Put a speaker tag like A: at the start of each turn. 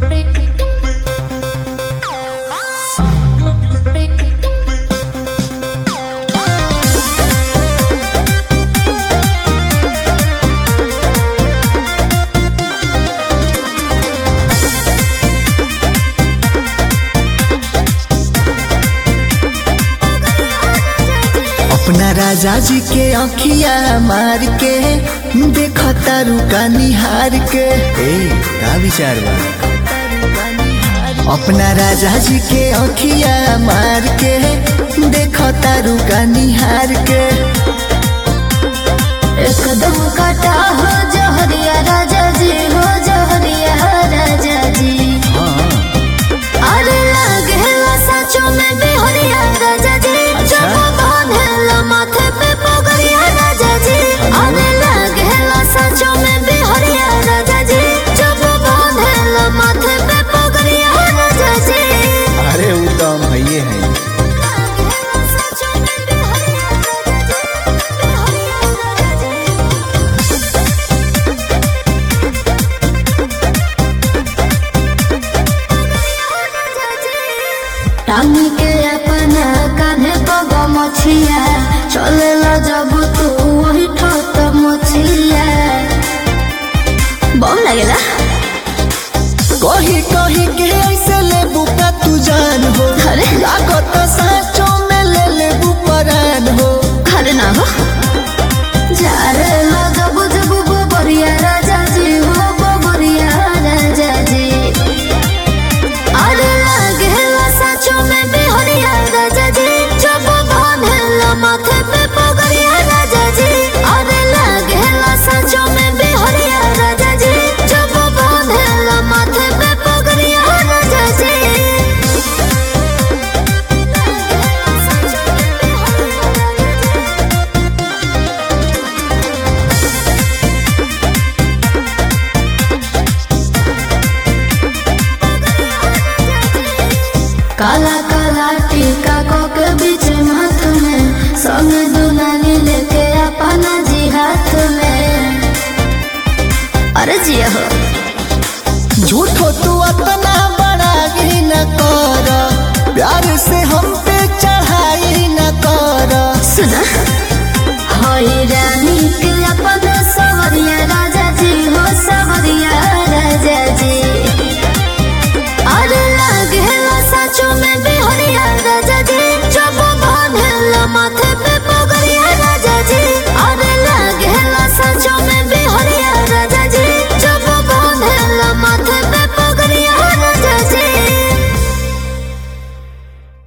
A: अपना राजा जी के अखिया मार के देखो तारू का निहार के ए का विचार बा अपना राजा जी के अखिया मार के देखो तारू का निहार के
B: एकदम काटा हो जहरिया राजा जी हो जहरिया राजा जी अरे लागेला सचो में बिहरिया राजा जी जब बांधेला माथे पे पगड़िया राजा जी अरे लागेला सचो में बिहरिया राजा जी जब बांधेला माथे पे पगड़िया राजा जी
A: अरे वो तो हम भैये हैं
B: लागेला सचो में बिहरिया राजा जी बिहरिया राजा जी टांग के अपना कान्हे पग मछिया चले ला जब तू वही ठोक मछिया बम लगेला
A: कही कही के ऐसे ले बुका तू जान हो
B: अरे
A: लागत साचो में ले ले परान हो
B: अरे ना हो जा रे ला जब जब बोबरिया राजा जी हो बोबरिया राजा जी अरे लागेला सचो में बिहरिया राजा जी जब बांधेला माथे पे पगड़िया राजा जी अरे लागेला सचो में बिहरिया राजा जी जब बांधेला माथे पे पगड़िया राजा जी लागेला सचो में बिहरिया राजा जी काला काला टीका को के बीच हाथ में संग दुलानी लेके अपना जी हाथ में अरे जिया हो
A: झूठो तू अपना बड़ा ही न कर प्यार से हम पे चढ़ाई न कर
B: सुना होई रानी के अपना सवरिया